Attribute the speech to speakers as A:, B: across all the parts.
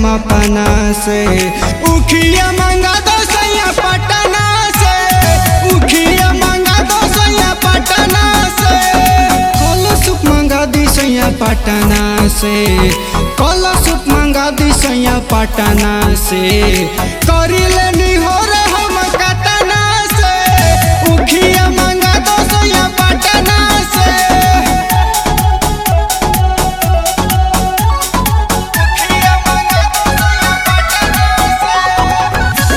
A: अपना से उखिया मंगा दो सैया पटना से उखिया मंगा दो सैया पटना से कलशुप मंगा दी सैया पटना से कलशुप मंगा दी सैया पटना से करी लेनी हो रे हम कतना से उखिया मंगा दो सैया पटना से उखिया मंगा दो सैया पटना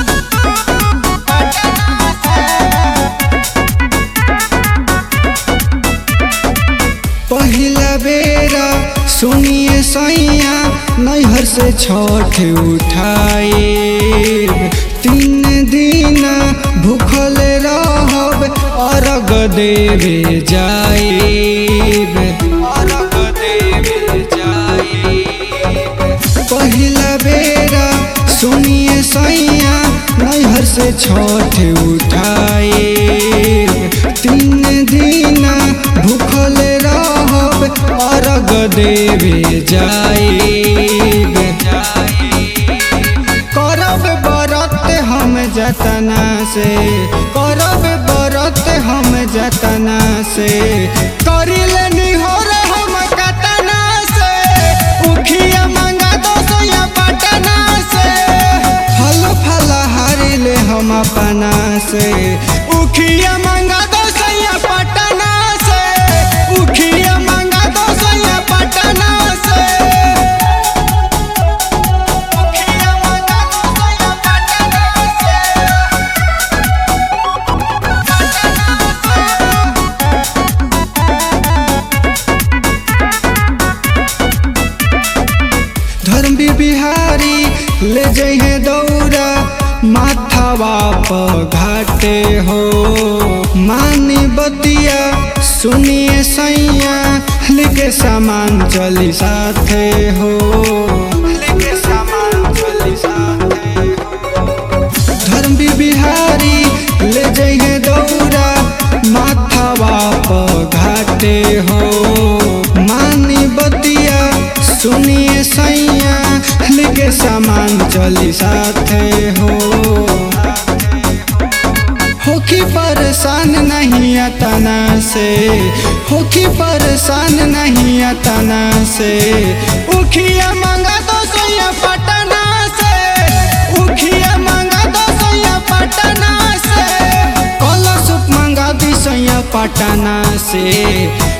A: पहिला बेरा सुनिए सैया नैहर से छठ उठाए तीन दिन भूखल रहब अर्घ देवे जाएब अर्घ देवे जाएब पहिला बेरा सुनिए सैया नैहर से छठ उठाए तीन दिन भूखल रहब अर्घ देवे जाएब करब बरत हम जतना से करब बरत हम जतना से करी लेनी हो रे हम कतना से उखिया मंगा दो सोया पटना से फल फल हारी ले हम अपना से उखिया मंगा दो सोया पटना से उखिया मंगा दो सोया पटना से उखिया मंगा दो सोया पटना से धर्म बिहारी ले जहे दौड़ा माथावा प घाटे हो मानी बतिया सुनिए सैया लेके सामान चली साथे हो लेके सामान चली साथे हो धर्म बिहारी ले जहे दौड़ा माथावा प घाटे हो मानी बतिया सुनिए सैया लेके सामान चली साथे हो होखी परेशान नहीं अतना से होखी परेशान नहीं अतना से उखिया मंगा दो सोया पटना से उखिया मंगा दो सोया पटना से कलशुप मंगा दी सोया पटना से